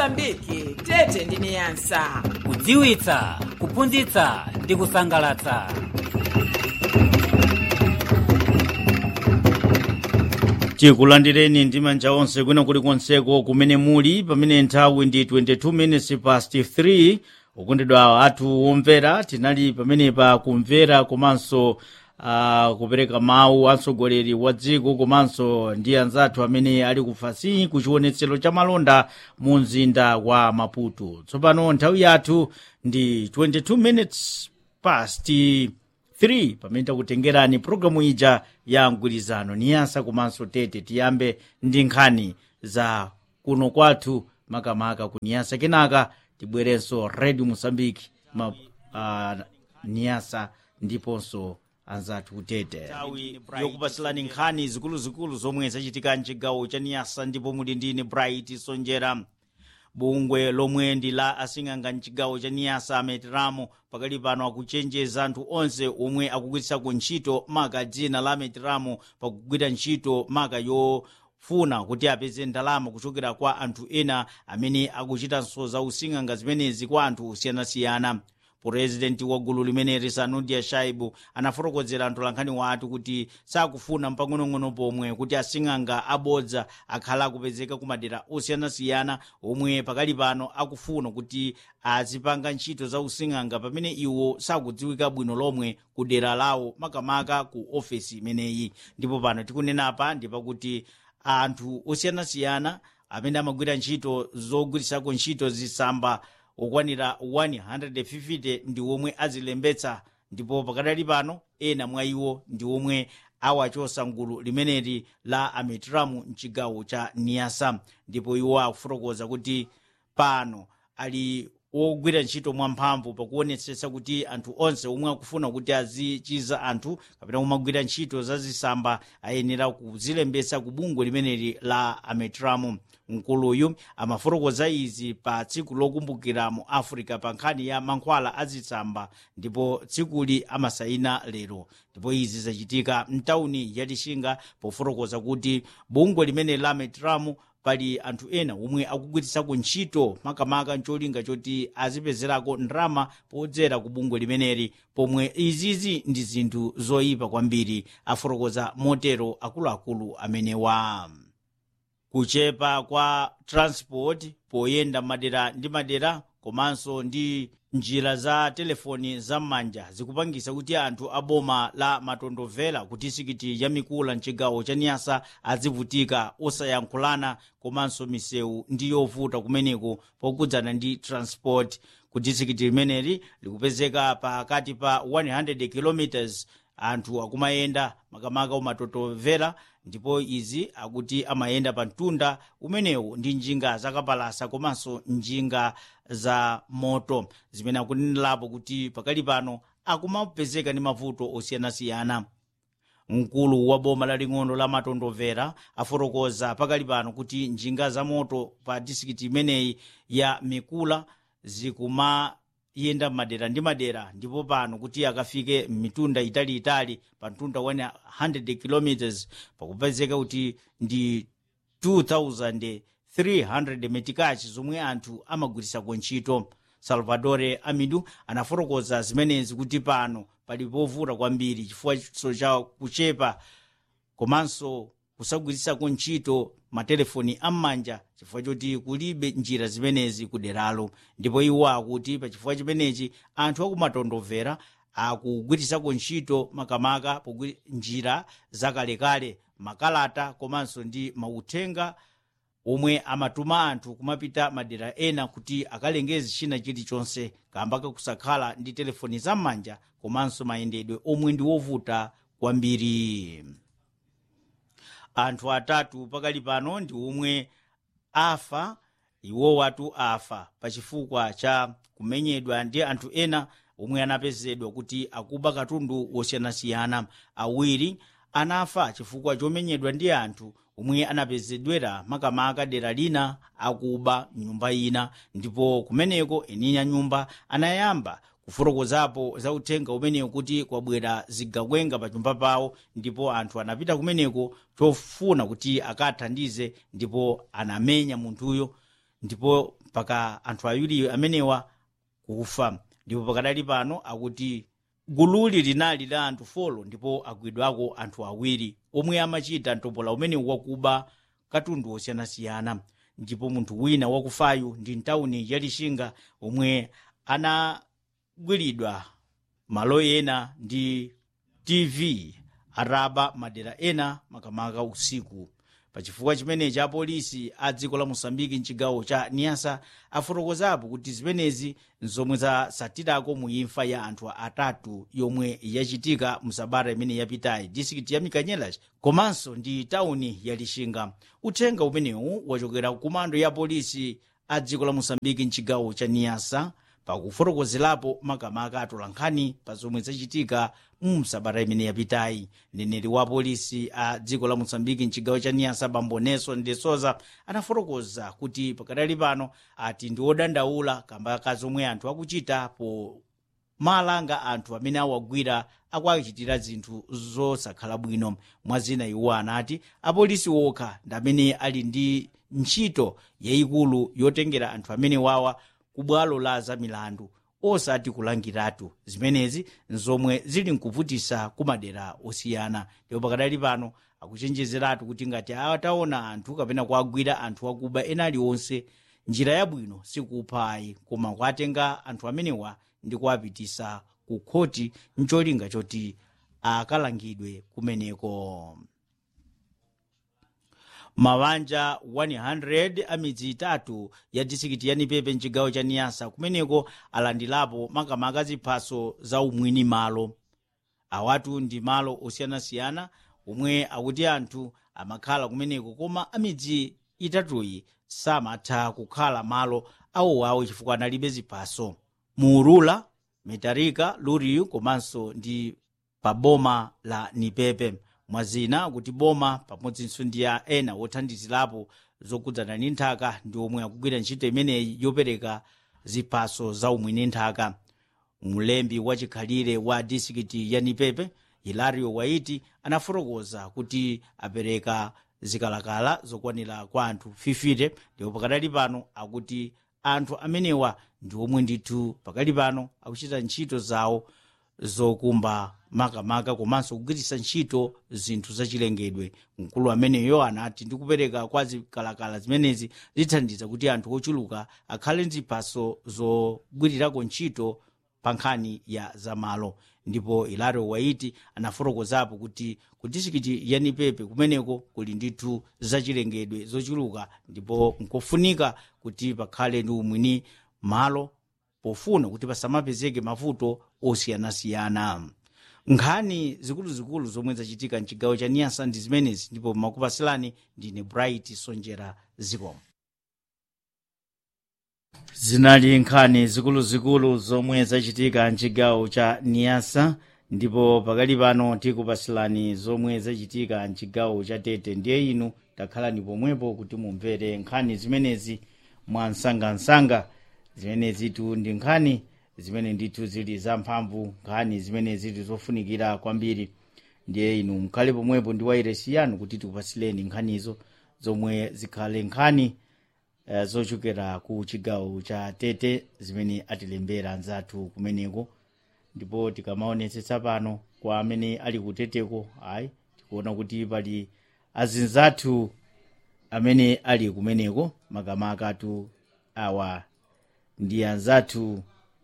mosambiki tete ndi niyasa kudziwitsa kuphunzitsa ndi kusangalatsa tikulandireni ndi manja onse kwina kulikonseko kumene muli pamene nthawi ndi 22 minutes past 3 ukondedwa athu omvera tinali pamenepa kumvera komanso uh, kupereka mawu atsogoleri wa dziko komanso ndi anzathu amene ali kufasi ku chionetsero cha malonda mu mzinda wa maputo tsopano nthawi yathu ndi 22 minutes past 3 pamene takutengerani programu ija ya mgwirizano niyasa komanso tete tiyambe ndi nkhani za kuno kwathu makamaka ku niyasa kenaka tibwerenso radio mosambiki ma, uh, niyasa ndiponso anzathu kutete nthawi yokupasilani nkhani zikuluzikulu zomwe zachitika mchigawo cha niyasa ndipo muli ndine bright sonjera bungwe lomwe ndi la asing'anga mchigawo cha niyasa ametiramo pakali pano akuchenjeza anthu onse omwe akugwirisako ntchito maka dzina la ametiramo pakugwira ntchito maka yofuna kuti apeze ndalama kuchokera kwa anthu ena amene akuchitanso za using'anga zimenezi kwa anthu osiyanasiyana purezidenti wa gulu limeneli sanudia shaibu anafotokozera mtolankhani wathu kuti sakufuna mpang'onong'ono pomwe kuti asing'anga abodza akhala akupezeka ku madera osiyanasiyana omwe pakali pano akufuna kuti azipanga ntchito za using'anga pamene iwo sakudziwika bwino lomwe ku dera lawo makamaka ku ofesi imeneyi ndipo pano tikunenapa ndi pakuti anthu osiyanasiyana amene amagwira ntchito zogwirisako ntchito zisamba okwanira 150 ndi omwe azilembetsa ndipo pakadali pano ena mwa iwo ndi omwe awachosa ngulu limeneli la ametramu mchigawo cha niyasa ndipo iwo akufotokoza kuti pano ali wogwira ntchito mwamphamvu pakuonetsetsa kuti anthu onse omwe akufuna kuti azichiza anthu kapena omagwira ntchito zazisamba ayenera kuzilembetsa ku bungwe limeneli la ametramu mkuluyu amafotokoza izi pa tsiku lokumbukira mu africa pa nkhani ya mankhwala azitsamba ndipo tsikuli amasayina lero ndipo izi zachitika mtawuni ya lixinga pofotokoza kuti bungwe limene la ametramu pali anthu ena omwe akugwiritsako ntchito makamaka ncholinga choti azipezerako ndrama podzera ku bungwe limeneli pomwe izizi ndi zinthu zoyipa kwambiri afotokoza motero akuluakulu amenewa kuchepa kwa transport poyenda madera ndi madera komanso ndi njira za telefoni zam'manja zikupangisa kuti anthu a boma la matondovera ku disikiti ya mikula mchigawo cha niyasa azivutika osayankhulana komanso misewu ndi yovuta kumeneko pokudzana ndi transport ku disikiti limeneli likupezeka pakati pa 100 km anthu akumayenda makamaka umatotovera ndipo izi akuti amayenda pa mtunda umenewu ndi njinga zakapalasa komanso njinga za moto zimene akunenerapo kuti pakali pano akumapezeka ndi mavuto osiyanasiyana mkulu wa boma laling'ono la matondovera afotokoza pakali pano kuti njinga za moto pa disikiti imeneyi ya mikula zikuma yenda madera ndi madera ndipo pano kuti akafike mitunda italiitali pa mtunda 100 km pakupezeka kuti ndi 2300 metikachi zomwe anthu amagwirisako ntchito salvadore amidu anafotokoza zimenezi kuti pano pali povuta kwambiri chifukwa cha kuchepa komanso kusagwirisako ntchito matelefoni am'manja chifukwa choti kulibe njira zimenezi kuderalo ndipo iwo akuti pa chifukwa chimenechi anthu akumatondovera akugwirisako ntchito makamaka njira zakalekale makalata komanso ndi mauthenga omwe amatuma anthu kumapita madera ena kuti akalengeze china chilichonse kamba kakusakhala ndi telefoni zam'manja komanso mayendedwe omwe ndi wovuta kwambiri anthu atatu pakali pano ndi omwe afa iwo watu afa pachifukwa cha kumenyedwa ndi anthu ena omwe anapezedwa kuti akuba katundu wosiyanasiyana awiri anafa chifukwa chomenyedwa ndi anthu omwe anapezedwera makamaka dera lina akuba nyumba ina ndipo kumeneko eni a nyumba anayamba kufotokozapo za uthenga umenewu kuti kwabwera zigakwenga pa nyumba pawo ndipo anthu anapita kumeneko chofuna kuti akathandize ndipo anamenya munthuyo ndipo mpaka anthu awiri amenewa kufa ndipo pakadali pano akuti gululi linali la anthu folo ndipo agwidwako anthu awiri omwe amachita mtombola umene wakuba katundu osiyanasiyana ndipo munthu wina wakufayu ndi mtawuni ya lixinga omwe anagwiridwa malo ena ndi tv araba madera ena makamaka usiku pachifukwa chimenechi apolisi a dziko la mosambiki mchigawo cha niasa afotokozapo kuti zimenezi nzomwe zasatirako mu imfa ya anthu atatu yomwe yachitika msabata imene yapitayi distrikiti ya mikanyelas komanso ndi tawuni ya lixinga uthenga umenewu wachokera ku komando ya polisi a dziko la mosambiki mchigawo cha niasa pakufotokozerapo makamaka atolankhani pa zomwe zachitika mu msabata imene yapitayi mneneri wa polisi a dziko la mosambiki mchigawo cha niasa bambo nelson de souza anafotokoza kuti pakadali pano ati ndi odandaula kamba ka zomwe anthu akuchita po malanga anthu amene awagwira akuachitira zinthu zosakhala bwino mwazina iwo anati apolisi okha ndi amene ali ndi ntchito yayikulu yotengera anthu amene wawa ku bwalo la zamilandu osati kulangiratu zimenezi nzomwe zili nkuvutisa ku madera osiyana ndipo pakadali pano akuchenjezeratu kuti ngati ataona anthu kapena kuagwira anthu akuba ena aliwonse njira yabwino sikuphayi koma kuatenga anthu amenewa ndi kuapitisa ku khoti mcholinga choti akalangidwe kumeneko mabanja 100 a midzi itatu ya disikiti ya nipepe mchigawo cha niyasa kumeneko alandilapo makamaka ziphaso za umwini malo awatu ndi malo osiyanasiyana omwe akuti anthu amakhala kumeneko koma amidzi itatuyi samatha kukhala malo awowawo chifukwa analibe ziphaso muurula metarika luriyu komanso ndi pa boma la nipepe mwazina kuti boma pamodzinso ndi a ena wothandizirapo zokudzana ndi nthaka ndi omwe akugwira ntchito imeneyi yopereka ziphaso za umwini nthaka mlembi wachikhalire wa disikiti ya nipepe hilario waiti anafotokoza kuti apereka zikalakala zokwanira kwa anthu 50 ndipo pakadali pano akuti anthu amenewa ndi omwe ndithu pakali pano akuchita ntchito zawo zokumba makamaka komanso kugwiritsa ntchito zinthu zachilengedwe mkulu ameneyo anati ndikupereka kwa zikalakala zimenezi zithandiza kuti anthu ochuluka akhale ndi ziphaso zogwirirako ntchito pa nkhani ya zamalo ndipo ilario waiti anafotokozapo kuti ku disikiti ya nipepe kumeneko kuli ndithu zachilengedwe zochuluka ndipo nkofunika kuti pakhale ndi umwini malo pofuna kuti pasamapezeke mavuto osiyanasiyana nkhani zikuluzikulu zomwe zachitika mchigawo cha niyasa ndi zimenezi ndipo makupasilani ndine bright sonjera zikomo zinali nkhani zikuluzikulu zomwe zachitika mchigawo cha niyasa ndipo pakali pano tikupasilani zomwe zachitika mchigawo cha tete ndiye inu takhalani pomwepo kuti mumvere nkhani zimenezi mwa msangamsanga zimenezitu ndi nkhani zimene ndithu zili zamphamvu nkhani zimene zili zofunikira kwambiri ndiye inu mkhale pomwepo ndi wairesi yanu kuti tikupasileni nkhanizo zomwe zikhale nkhani uh, zochokera ku chigawo cha tete zimene atilembera anzathu kumeneko ndipo tikamaonetsetsa pano kwa amene ali kuteteko ayi tikuona kuti pali azinzathu amene ali kumeneko makamakatu awa ndi anzathu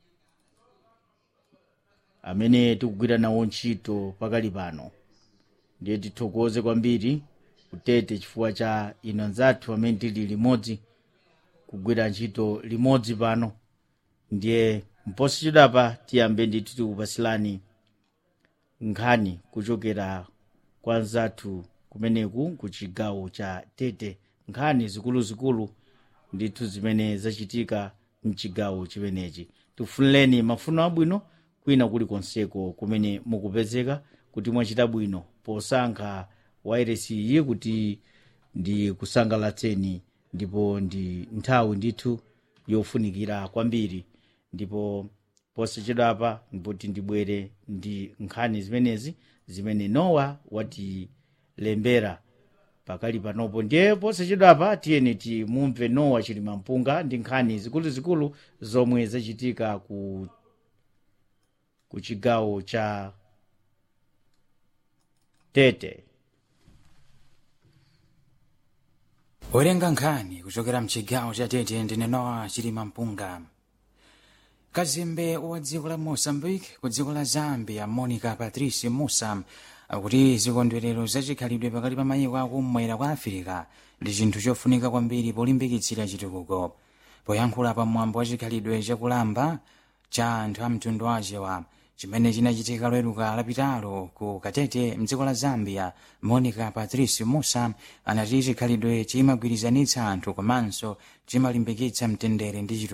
amene tikugwira nawo ntchito pakali pano ndiye tithokoze kwambiri kutete chifukwa cha ino anzathu amene tili limodzi kugwira ntchito limodzi pano ndiye mposi chidapa tiyambe ndithu tikupasilani nkhani kuchokera kwa anzathu kumeneku ku chigawo cha tete nkhani zikuluzikulu ndithu zimene zachitika mchigawo chimenechi tifunireni mafuno abwino kwina kulikonseko kumene mukupezeka kuti mwachita bwino posankha wairesi iyi kuti ndi kusangalatseni ndipo ndi nthawi ndithu yofunikira kwambiri ndipo posachedwapa ndipoti ndibwere ndi nkhani zimenezi zimene nowa watilembera pakali panopo ndiye posachedwapa tiyeni timumve nowa chilimampunga ndi nkhani zikuluzikulu zomwe zachitika ku ku chigawo cha tete werenga nkhani kuchokera mchigawo cha tete ndine nowa chilimampunga kazembe wa dziko la moçambique ku dziko la zambia monica patrice musa akuti zikondwerero zachikhalidwe pakati pa mayiko akumwera kwa afirika ndi chinthu chofunika kwambiri polimbikitsira chitukuko poyankhula pa mwambo wa chikhalidwe chakulamba cha anthu a mtundu wachewa chimene chinachitika loweruka lapitalo ku katete mdziko la zambia monica patrice musa anati chikhalidwe chimagwirizanitsa anthu komanso chimalimbikitsa mtendere ndi chitukuko